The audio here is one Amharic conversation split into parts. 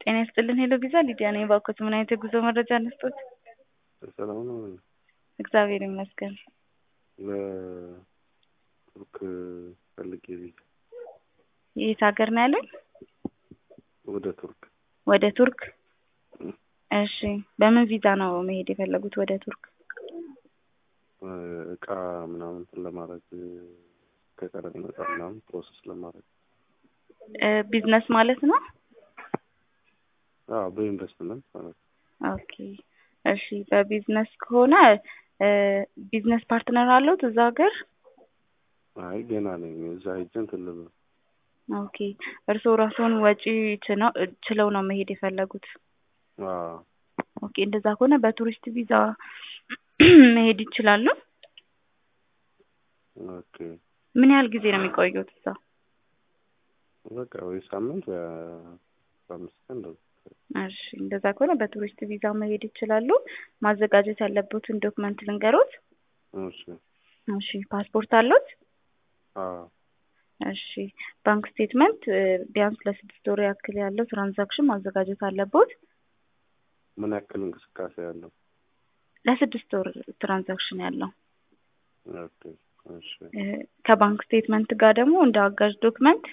ጤና ይስጥልን ሄሎ ቪዛ ሊዲያ ነኝ። እባክዎት ምን አይነት የጉዞ መረጃ እንስጥዎት? ሰላም ነው። እግዚአብሔር ይመስገን። ለቱርክ ፈልጌ ቪዛ የት ሀገር ነው ያሉኝ? ወደ ቱርክ ወደ ቱርክ። እሺ በምን ቪዛ ነው መሄድ የፈለጉት ወደ ቱርክ? እቃ ምናምን እንትን ለማድረግ ከቀረጥ ነጻ ምናምን ፕሮሰስ ለማድረግ ቢዝነስ ማለት ነው? አዎ በኢንቨስትመንት ማለት ነው። ኦኬ እሺ በቢዝነስ ከሆነ ቢዝነስ ፓርትነር አለዎት እዛ ሀገር? አይ ገና ነኝ። እዛ ሄጄ እንትን ልበል። ኦኬ እርስዎ ራስዎን ወጪ ችነው ችለው ነው መሄድ የፈለጉት? አዎ ኦኬ እንደዛ ከሆነ በቱሪስት ቪዛ መሄድ ይችላሉ። ኦኬ ምን ያህል ጊዜ ነው የሚቆዩት እዛ? በቃ ወይ ሳምንት ወይ አስራ አምስት ቀን እንደዛ። እሺ እንደዛ ከሆነ በቱሪስት ቪዛ መሄድ ይችላሉ። ማዘጋጀት ያለቦትን ዶክመንት ልንገሮት? እሺ እሺ ፓስፖርት አለዎት? አዎ እሺ ባንክ ስቴትመንት ቢያንስ ለስድስት ወር ያክል ያለው ትራንዛክሽን ማዘጋጀት አለቦት። ምን ያክል እንቅስቃሴ ያለው? ለስድስት ወር ትራንዛክሽን ያለው ኦኬ እሺ ከባንክ ስቴትመንት ጋር ደግሞ እንደ አጋዥ ዶክመንት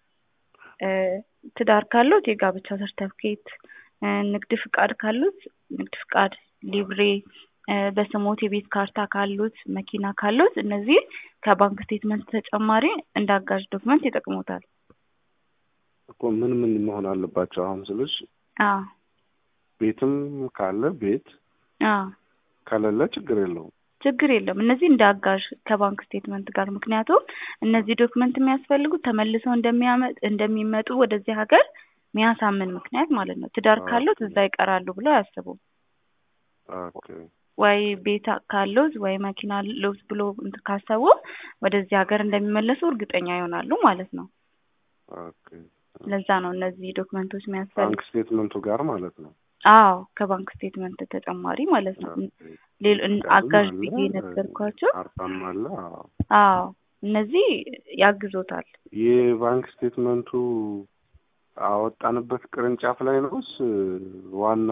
ትዳር ካሉት የጋብቻ ሰርተፍኬት፣ ንግድ ፍቃድ ካሉት ንግድ ፍቃድ፣ ሊብሬ፣ በስሞት የቤት ካርታ ካሉት፣ መኪና ካሉት እነዚህ ከባንክ ስቴትመንት ተጨማሪ እንደ አጋዥ ዶክመንት ይጠቅሙታል። እኮ ምን ምን መሆን አለባቸው? አሁን ስልሽ አዎ ቤትም ካለ ቤት አዎ ከሌለ ችግር የለውም። ችግር የለም። እነዚህ እንደ አጋዥ ከባንክ ስቴትመንት ጋር ምክንያቱም እነዚህ ዶክመንት የሚያስፈልጉት ተመልሰው እንደሚያመጥ እንደሚመጡ ወደዚህ ሀገር የሚያሳምን ምክንያት ማለት ነው። ትዳር ካሉት እዛ ይቀራሉ ብለው አያስቡም። ኦኬ ወይ ቤት ካሉት ወይ መኪና አለዎት ብሎ እንትን ካሰቡ ወደዚህ ሀገር እንደሚመለሱ እርግጠኛ ይሆናሉ ማለት ነው። ኦኬ ለዛ ነው እነዚህ ዶክመንቶች የሚያስፈልጉ። ባንክ ስቴትመንቱ ጋር ማለት ነው። አዎ ከባንክ ስቴትመንት ተጨማሪ ማለት ነው። ሌሎ አጋዥ ብዬ ነገርኳቸው። ካርታም አለ። አዎ አዎ እነዚህ ያግዞታል። የባንክ ስቴትመንቱ አወጣንበት ቅርንጫፍ ላይ ነውስ ዋና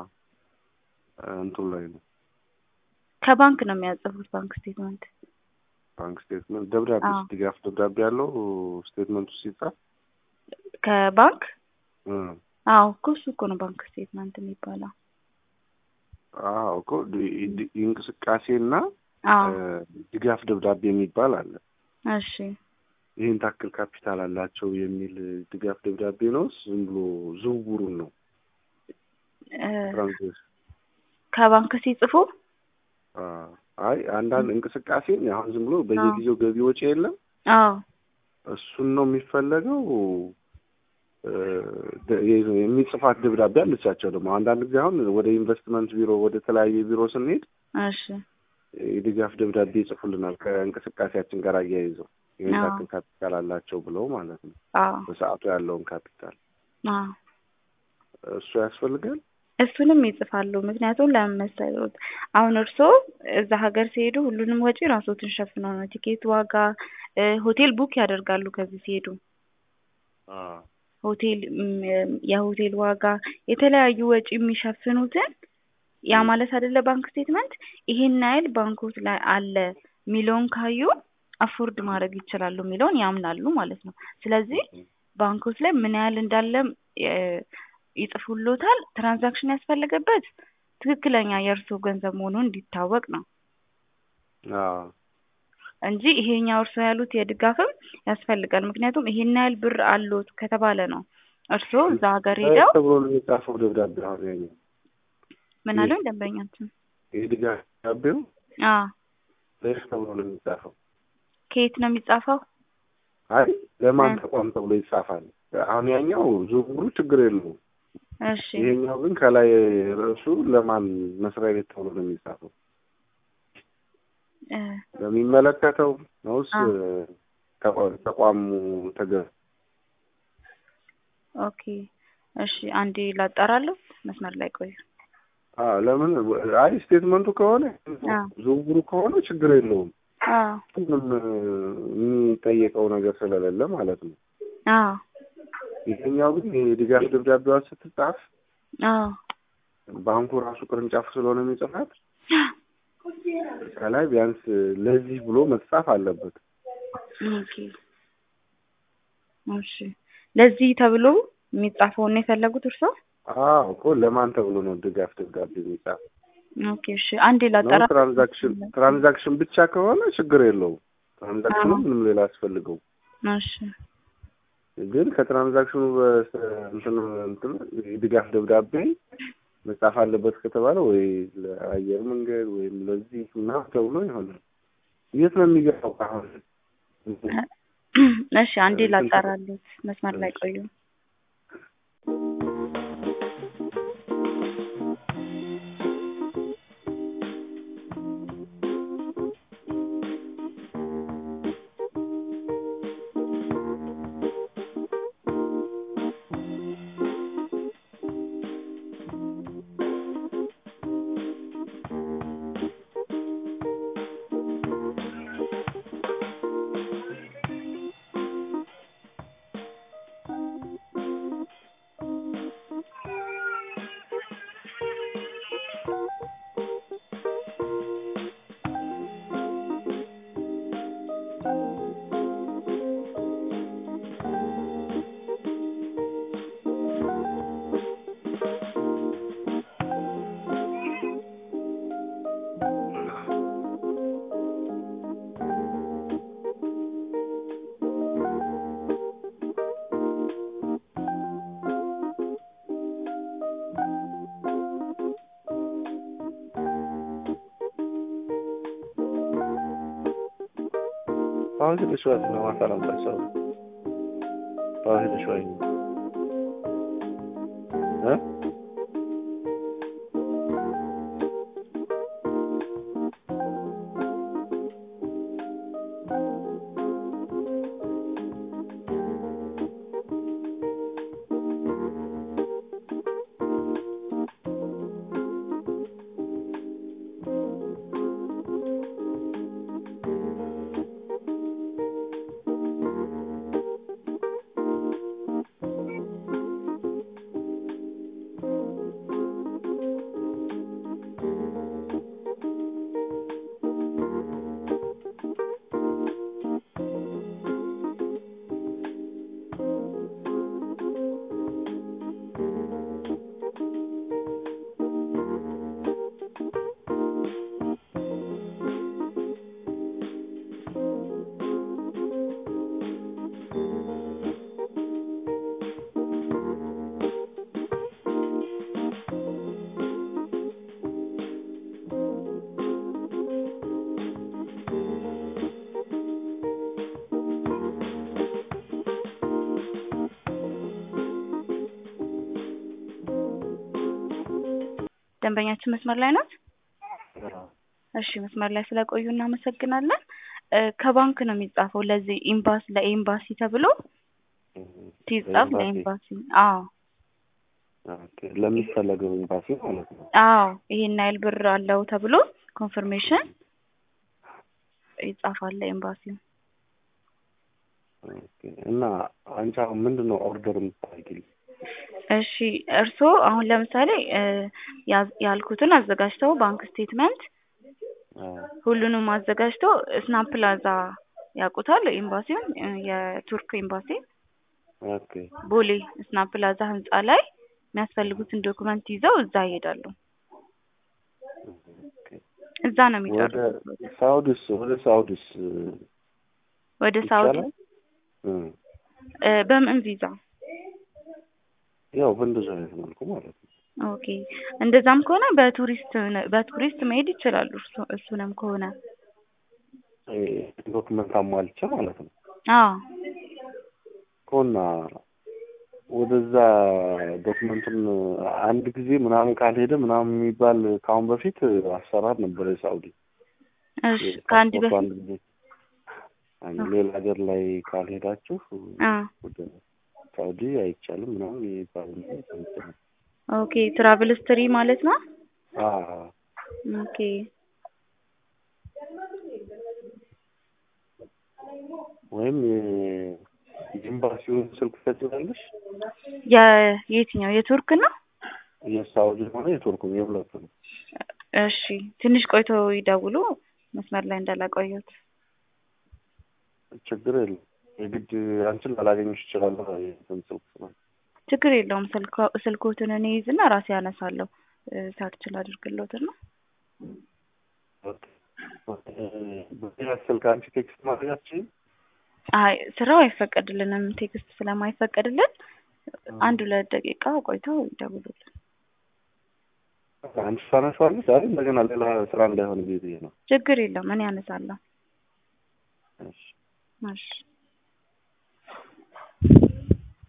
እንትኑ ላይ ነው? ከባንክ ነው የሚያጽፉት ባንክ ስቴትመንት። ባንክ ስቴትመንት ደብዳቤ አዎ። ድጋፍ ደብዳቤ ያለው ስቴትመንቱ ሲጻፍ ከባንክ እ አዎ እኮ እሱ እኮ ነው ባንክ ስቴትመንት የሚባለው። አዎ እኮ ድ- ድ- የእንቅስቃሴና አዎ እ ድጋፍ ደብዳቤ የሚባል አለ። እሺ ይህን ታክል ካፒታል አላቸው የሚል ድጋፍ ደብዳቤ ነው። ዝም ብሎ ዝውውሩን ነው እ ትራንዛክሽን ከባንክ ሲጽፉ አዎ። አይ አንዳንድ እንቅስቃሴ አሁን ዝም ብሎ በየጊዜው ገቢ ወጪ የለም አዎ እሱን ነው የሚፈለገው። እ ደ- የ- የሚጽፋት ደብዳቤ አለቻቸው ደግሞ አንዳንድ ጊዜ አሁን ወደ ኢንቨስትመንት ቢሮ ወደ ተለያየ ቢሮ ስንሄድ እሺ የድጋፍ ደብዳቤ ይጽፉልናል ከእንቅስቃሴያችን ጋር አያይዘው ይህን አዎ። ታክል ካፒታል አላቸው ብለው ማለት ነው። አዎ በሰዓቱ ያለውን ካፒታል አዎ እሱ ያስፈልጋል። እሱንም ይጽፋሉ። ምክንያቱም ለምን መሰሎት አሁን እርስዎ እዛ ሀገር ሲሄዱ ሁሉንም ወጪ ራስዎትን ሸፍነው ነው ቲኬት ዋጋ እ ሆቴል ቡክ ያደርጋሉ ከዚህ ሲሄዱ አዎ ሆቴል ም፣ የሆቴል ዋጋ የተለያዩ ወጪ የሚሸፍኑትን ያ ማለት አይደለ ባንክ ስቴትመንት ይሄን ያህል ባንኮት ላይ አለ የሚለውን ካዩ አፎርድ ማድረግ ይችላሉ የሚለውን ያምናሉ ማለት ነው። ስለዚህ ባንኮት ላይ ምን ያህል እንዳለ እ ይጽፉሎታል። ትራንዛክሽን ያስፈለገበት ትክክለኛ የእርስዎ ገንዘብ መሆኑን እንዲታወቅ ነው አዎ እንጂ ይሄኛው እርስዎ ያሉት የድጋፍም ያስፈልጋል። ምክንያቱም ይሄን ያህል ብር አሎት ከተባለ ነው እርስዎ እዛ ሀገር ሄደው ተብሎ ነው የሚጻፈው ደብዳቤ አሁን ያኛው ምን አሉኝ ደንበኛችን? የድጋፍ ደብዳቤው አዎ ለይህ ተብሎ ነው የሚጻፈው። ከየት ነው የሚጻፈው? አይ ለማን እ። ተቋም ተብሎ ይጻፋል። አሁን ያኛው ዝውውሩ ችግር የለውም። እሺ ይሄኛው ግን ከላይ ርዕሱ ለማን መስሪያ ቤት ተብሎ ነው የሚጻፈው? እ ለሚመለከተው ነውስ አዎ። ተቋ- ተቋሙ ተገ ኦኬ እሺ አንዴ ላጣራለሁ። መስመር ላይ ቆዩ። አዎ ለምን አይ ስቴትመንቱ ከሆነ አዎ ዝውውሩ ከሆነ ችግር የለውም። አዎ ምንም የሚጠየቀው ነገር ስለሌለ ማለት ነው። አዎ ይሄኛው ግን የድጋፍ ደብዳቤዋ ስትጻፍ አዎ ባንኩ ራሱ ቅርንጫፍ ስለሆነ የሚጽፋት ከላይ ቢያንስ ለዚህ ብሎ መጻፍ አለበት። ኦኬ እሺ ለዚህ ተብሎ የሚጻፈውን ነው የፈለጉት እርስዎ? አዎ እኮ ለማን ተብሎ ነው ድጋፍ ደብዳቤ የሚጻፍ? ኦኬ እሺ አንዴ ነው ላጠራ ትራንዛክሽን ትራንዛክሽን ብቻ ከሆነ ችግር የለውም። ትራንዛክሽኑ አዎ። ምንም ሌላ አያስፈልገው። እሺ ግን ከትራንዛክሽኑ በስ- እንትን እንትን የድጋፍ ደብዳቤ መጻፍ አለበት ከተባለ ወይ ለአየር መንገድ ወይም ለዚህ ምናምን ተብሎ ይሆናል። የት ነው የሚገባው አሁን? እሺ አንዴ ላጣራሉት መስመር ላይ ቆዩ። አሁን ትንሽ ወጥ ነው ማታረም ሰው አሁን ትንሽ ወይ እ ደንበኛችን መስመር ላይ ናት? እሺ መስመር ላይ ስለቆዩ እናመሰግናለን። እ ከባንክ ነው የሚጻፈው ለዚህ ኤምባሲ ለኤምባሲ ተብሎ ሲጻፍ ለኤምባሲ። ለኤምባሲ አዎ ኦኬ ለሚፈለገው ኤምባሲ ማለት ነው። አዎ ይሄን ያህል ብር አለው ተብሎ ኮንፈርሜሽን ይጻፋል ለኤምባሲው። ኦኬ እና አንቺ አሁን ምንድን ነው ኦርደር የምታደርጊልኝ? እሺ እርስዎ አሁን ለምሳሌ እ ያዝ- ያልኩትን አዘጋጅተው ባንክ ስቴትመንት አዎ ሁሉንም አዘጋጅተው ስናፕ ፕላዛ ያውቁታል ኤምባሲውን እ የቱርክ ኤምባሲ ኦኬ ቦሌ ስናፕ ፕላዛ ህንጻ ላይ የሚያስፈልጉትን ዶክመንት ይዘው እዛ ይሄዳሉ። ኦኬ እዛ ነው ወደ የሚጨርሱት። ሳውዲስ ወደ ሳውዲስ ወደ ሳውዲ ይቻላል? እ እ በምን ቪዛ? ያው በእንደዚህ አይነት መልኩ ማለት ነው። ኦኬ እንደዛም ከሆነ በቱሪስት በቱሪስት መሄድ ይችላሉ። እርሱ- እሱንም ከሆነ እ ዶክመንት አሟልቼ ማለት ነው። አዎ ከሆና ወደዛ ዶክመንቱን አንድ ጊዜ ምናምን ካልሄደ ምናምን የሚባል ከአሁን በፊት አሰራር ነበረ የሳውዲ እሺ ከአንድ ፓስፖርቱ በፊት አንድ ጊዜ አንድ ሌላ ሀገር ላይ ካልሄዳችሁ አ ወደ ሳውዲ አይቻልም ምናምን የሚባል ነገር ሰምቼ ነበር። ኦኬ ትራቭል ስትሪ ማለት ነው። አዎ ኦኬ ወይም የ- የኤምባሲውን ስልክ ትሰጪኛለሽ? የየትኛው የቱርክ ነው? የሳውዲ ሆነ የቱርኩም የሁለቱም። እሺ ትንሽ ቆይቶ ይደውሉ። መስመር ላይ እንዳላቆየሁት ችግር የለም። የግድ አንቺን ላላገኝሽ እችላለሁ። የእንትን ስልክ ስለሆነ ችግር የለውም። ስልኮ- ስልኮትን እኔ ይዝና ራሴ ያነሳለሁ። ሰርች ላድርግሎትና በሌላ ስልክ አንቺ ቴክስት ማድረጋችን አይ ስራው አይፈቀድልንም። ቴክስት ስለማይፈቀድልን አንድ ሁለት ደቂቃ ቆይተው ይደውሉልን። አንቺ ታነሳዋለሽ። አይ እንደገና ሌላ ስራ እንዳይሆን ጊዜ ነው። ችግር የለውም። እኔ ያነሳለሁ። እሺ እሺ